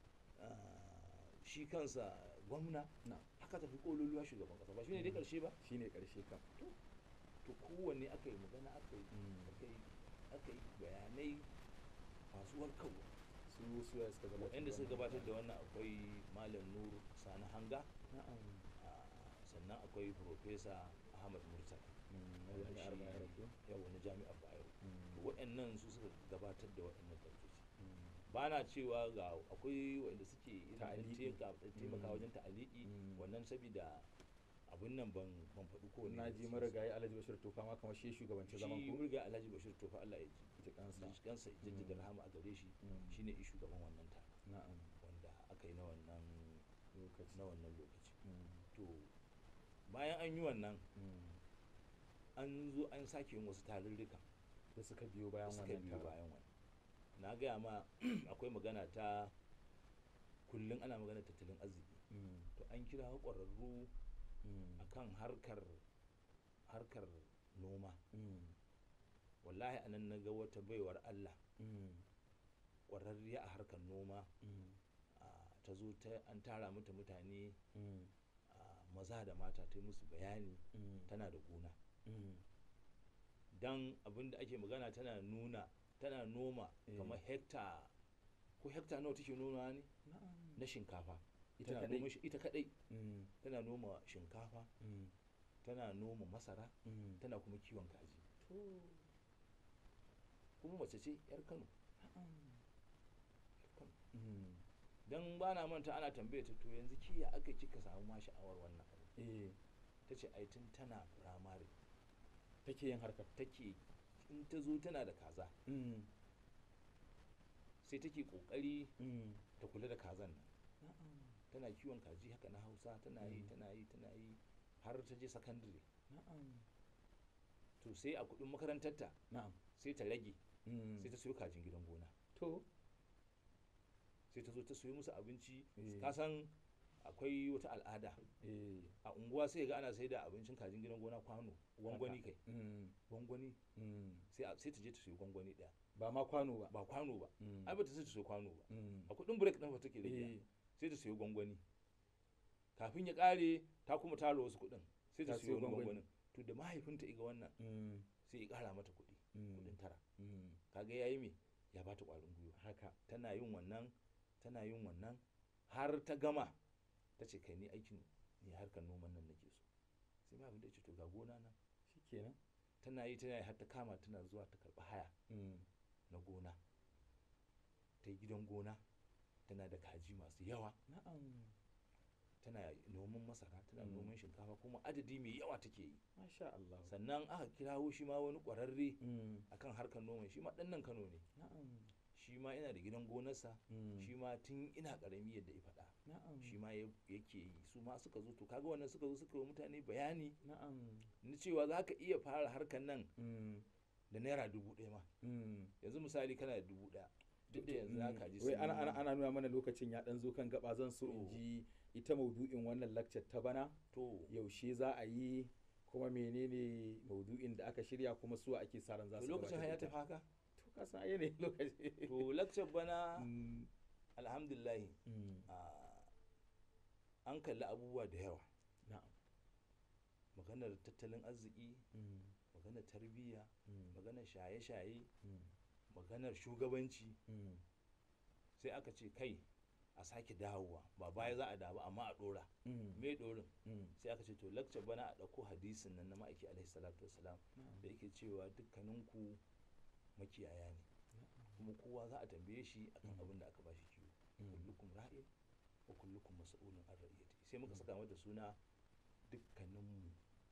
ah, shi kansa gwamna Na'am. haka tafi kololuwa shugaban kasa ba shi ne dai Mm. karshe ba shine karshe kam to kowanne aka yi magana aka yi Mm. aka yi aka yi bayanai masu warkarwa su su ya suka gabatar waɗanda suka wannan gabatar da tsari. wannan akwai malam nur sani hanga na'am ah, sannan akwai profesa ahmad murtala Mm. wanda Wani arba ya shi- rabu. yawa na jami'ar bayero Mm. to waɗannan su suka gabatar da waɗannan tarzoci Mm. ba na cewa ga akwai waɗanda suke irin ɗan Ta'aliki. taimaka ɗan taimaka Mm. wajen ta'aliki Mm. wannan sabida abin nan ban ban faɗi ko na ji marigayi alhaji bashir tofa ma kamar shi shugabanci zaman shi ku murga alhaji bashir tofa Allah ya ji ji kansa ji kansa ya jaddada Mm. rahama a gare shi Mm. shine i shugaban wannan taro na'am wanda aka yi na wannan lokaci na wannan lokaci Mm. to bayan an yi wannan Mm. an zo an sake yin wasu tarurruka da suka biyo bayan suka wannan biyo taron. bayan wannan na gaya ma akwai magana ta kullum ana magana tattalin arziki Mm. to an kira ƙwararru Mm. akan harkar harkar noma Mm. wallahi anan na ga wata baiwar Allah Mm. ƙwararriya a harkar noma Mm. ah, ta zo ta an tara mata mutane Mm. ah, maza da mata ta yi musu bayani Mm. tana da gona Mm. don abin da ake magana tana nuna tana noma Eh. kamar hekta ko hekta nawa take noma ne na'am na shinkafa ita tana kadai noma shi- ita kadai Mm. tana noma shinkafa Mm. tana noma masara Mm. tana kuma kiwon kaji to kuma mace ce yar Kano na'am yar Kano Mm. dan ba na manta ana tambaye ta to yanzu ki ya aka kika samu ma sha'awar wannan abu eh ta ce ai tun tana firamare take yin harkar take in ta zo tana da kaza Mm. sai take kokari Mm. ta kula da kazan nan na'am tana kiwon kaji haka na hausa tana yi Mm. tana yi tana yi har ta je sakandare na'am to sai a kudin makarantarta na'am sai ta rage Mm. sai ta siyo kajin gidan gona to sai ta zo ta siyo musu abinci Eh. ka san akwai wata al'ada eh a unguwa sai ga ana sai da abincin kajin gidan gona kwano gwangwani kai Mm. gwangwani Mm. sai a- sai ta je ta siyo gwangwani daya ba ma kwano ba ba kwano ba Mm. ai ba ta sai ta siyo kwano ba Mm. a kudin break ɗin fa take rage eh sai ta siyo gwangwani kafin ya kare ta kuma tara wasu kudin sai ta Ta siyo siyo wani gwangwani. gwangwanin to da mahaifinta iga wannan Mm. sai ya kara mata kudi Mm. kudin tara Mm. kaga yayi me ya bata kwarin gwiwa haka tana yin wannan tana yin wannan har ta gama ta ce kai ni aikin ni harkar noman nan nake so sai ma abin da ya ce to ga gona nan shikenan tana yi tana yi har ta kama tana zuwa ta karɓi haya Mm. na gona ta yi gidan gona tana da kaji masu yawa na'am tana noman masara tana Mm. noman shinkafa kuma adadi mai yawa take yi masha Allah sannan aka kirawo shi ma wani ƙwararre Mm. akan harkar noman shi ma ɗan nan kano ne na'am shi ma yana da gidan gonarsa Mm. shi ma tun ina ƙarami yadda ya faɗa na'am shi ma ya- yake yi su ma suka zo to kaga wannan suka zo suka yi wa mutane bayani na'am na cewa za ka iya fara harkar nan Mm. da naira dubu ɗaya ma Mm. yanzu misali kana da dubu ɗaya duk da yanzu za ka ji wai sun ana, yi- ana, ana nuna mana lokacin ya dan zo kan gaba zan so in To. ji ita maudu'in wannan lakcar ta bana to yaushe za a yi kuma menene maudu'in da aka shirya kuma su ake sa ran za to su lokacin har ya gabatar tafi da haka ita. to ka san ai ne lokaci to lakcar bana Mm. alhamdulillahi Mm. ah, an kalli abubuwa da yawa na'am maganar tattalin arziki Mm. maganar tarbiyya Mm. maganar shaye-shaye Mm. maganar shugabanci Mm. sai aka ce kai a sake dawowa ba baya za a dawo amma a ɗora Mm. me ɗorin Mm. sai aka ce to lakcar bana a ɗauko hadisin nan na ma'aiki alaihi salatu wasalam Na'am. da yake cewa dukkaninku makiyaya ne kuma kowa za a tambaye shi akan Mm. abin da aka bashi kiwo Mm. kullukum ra'in wa kullukum mas'ulun an ra'iyati sai muka saka mata suna dukkaninmu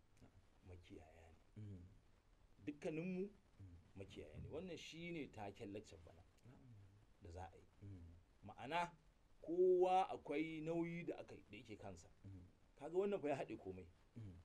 makiyaya ne Mm. dukkaninmu Mm. makiyaya ne wannan shine taken lecture bana Na'am. da za a yi Mm. ma'ana kowa akwai nauyi da aka da yake kansa Mm. kaga wannan fa ya haɗe komai Mm.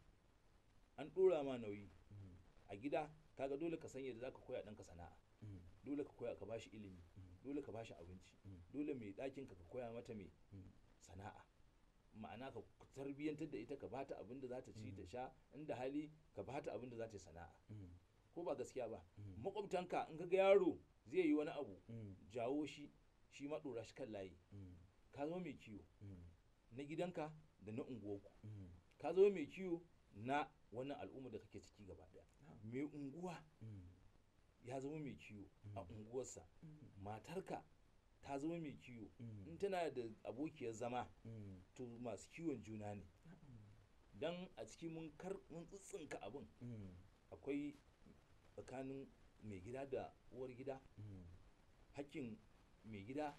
an ɗora ma nauyi Mm. a gida kaga dole ka san yadda zaka koya ɗanka sana'a Mm. dole ka koya ka bashi ilimi Mm. dole ka bashi abinci Mm. dole mai ɗakin ka ka koya mata mai Mm. sana'a ma'ana ka tarbiyyantar da ita ka bata abin da za ta ci Mm. ta sha inda hali ka bata abin da za ta yi sana'a Mm. ko ba gaskiya ba Mm. makwabtanka in ka ga yaro zai yi wani abu Mm. jawo shi shi ma ɗora shi kan layi Mm. ka zama mai kiwo Mm. na gidanka da na unguwarku Mm. ka zama mai kiwo na wannan al'umma da kake ciki gaba ɗaya Na'am. mai unguwa Mm. ya zama mai kiwo a Mm. unguwarsa Mm. matarka ta zama mai kiwo Mm. in tana da abokiyar zama Mm. to masu kiwon juna ne Na'am. dan a ciki mun kar mun tsitsinka abin Mm. akwai tsakanin mai gida da uwar gida Mm. hakkin mai gida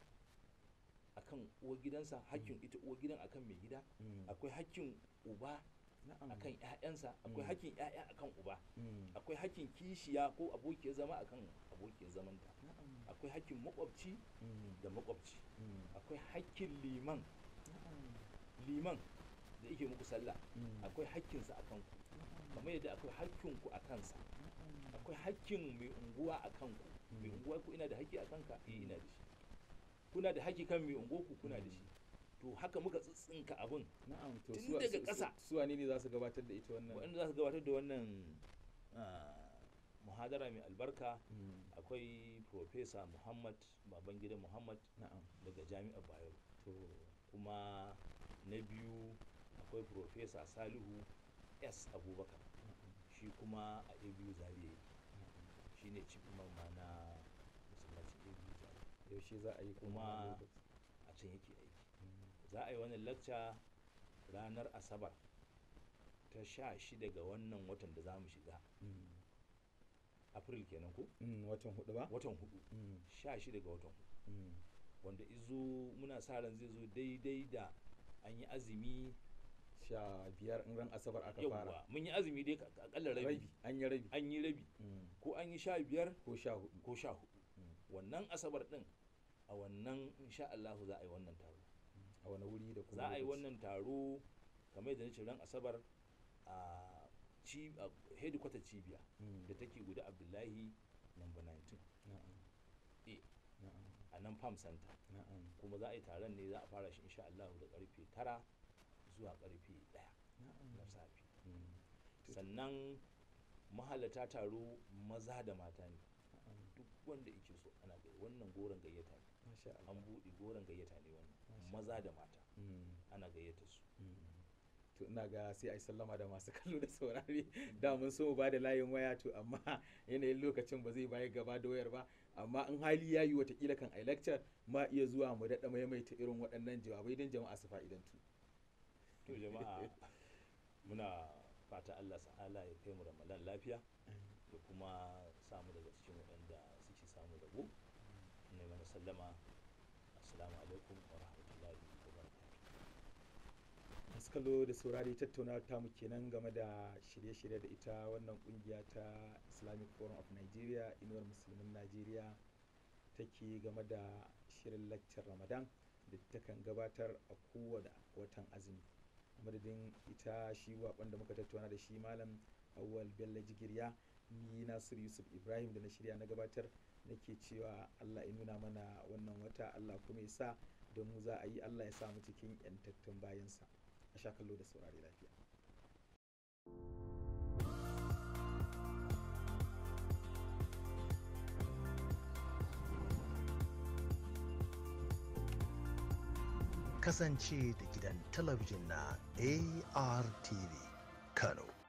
akan uwar gidansa hakkin ita uwar gidan akan mai gida Mm. akwai hakkin uba Na'am. akan ƴaƴansa akwai Mm. hakkin ƴaƴa akan uba Mm. akwai hakkin kishiya ko abokiyar zama akan abokiyar zamanta Na'am. akwai hakkin makwabci Mm. da makwabci Mm. akwai hakkin liman Na'am. liman da yake muku sallah Mm. akwai hakkinsa akan ku kamar yadda akwai hakkinku a kansa Na'am. akwai hakkin mai unguwa a kanku mai Mm. unguwa ku ina da haƙƙi a kanka eh ina da shi kuna da haƙƙi kan mai unguwa ku kuna da Mm. shi to haka muka tsitsinka abin Na'am. To Tun su- daga su- ƙasa. su wane ne za su gabatar da ita wannan? waɗanda za su gabatar da wannan ah, muhadara mai albarka Mm. akwai Profesa Muhammad Babangida Muhammad Na'am. daga Jami'ar Bayero To. kuma na biyu akwai Profesa Salihu S Abubakar Na'am. shi kuma a ABU Zaria Na'am. shi ne chief imam ma na masallacin ABU Zaria Yaushe za a yi Kuma- wannan lokaci? a can yake aiki Mm. za a yi wannan lacca ranar asabar ta sha shida ga wannan watan da za mu shiga Mm. april kenan ko Mm. Watan hudu ba? watan hudu Mm. sha shida ga watan hudu Mm. wanda izo muna sa ran zai zo daidai da an yi azumi Sha biyar in ran Asabar aka fara. yawwa mun yi azumi dai ka- akalla rabi Rabi. An yi rabi. an yi rabi Mm. ko an yi sha biyar Ko sha hudu. ko sha hudu Mm. wannan asabar din a wannan insha Allahu za a yi wannan taro A wani wuri da kuma za a yi lokaci? wannan taro kamar yadda nace ran asabar a ci a headquarter cibiya Mm. da take guda abdullahi number 19 Na'am. A. Na'am. a nan farm center Na'am. kuma za a yi taron ne za a fara shi insha Allah da karfe 9 zuwa karfe 1 Na'am. na safe Mm. To- sannan mahalata taro maza da mata ne Na'am. duk wanda yake so ana gai wannan goron gayyata ne Masha Allah. an buɗe goron gayyata ne wannan Masha maza da mata Mm. ana gayyata su Mm. to ina ga sai a yi sallama da masu kallo da saurare da mun so mu ba da layin waya to amma yanayin lokacin ba zai baya gaba da wayar ba amma in hali ya yi watakila kan ai lecture ma iya zuwa mu daɗa maimaita irin waɗannan jawabai don jama'a su fa'idantu to jama'a muna fata Allah ta'ala ya kai mu ramadan lafiya da kuma samu daga cikin waɗanda suke samu rabo ne mana sallama assalamu alaikum wa rahmatullahi wa barakatuh masu kallo da saurari tattaunawa ta mu kenan game da shirye-shirye da ita wannan kungiya ta islamic forum of nigeria inuwar musulmin najeriya take game da shirin laccar ramadan da takan gabatar a kowane watan azumi a madadin ita shi waƙon da muka tattauna da shi malam awwal bello jigirya ni nasir yusuf ibrahim da na shirya na gabatar nake cewa allah ya nuna mana wannan wata allah kuma ya sa da mu za a yi allah ya sa mu cikin 'yantattun bayansa a sha kallo da saurari lafiya kasance da gidan talabijin na ARTV Kano.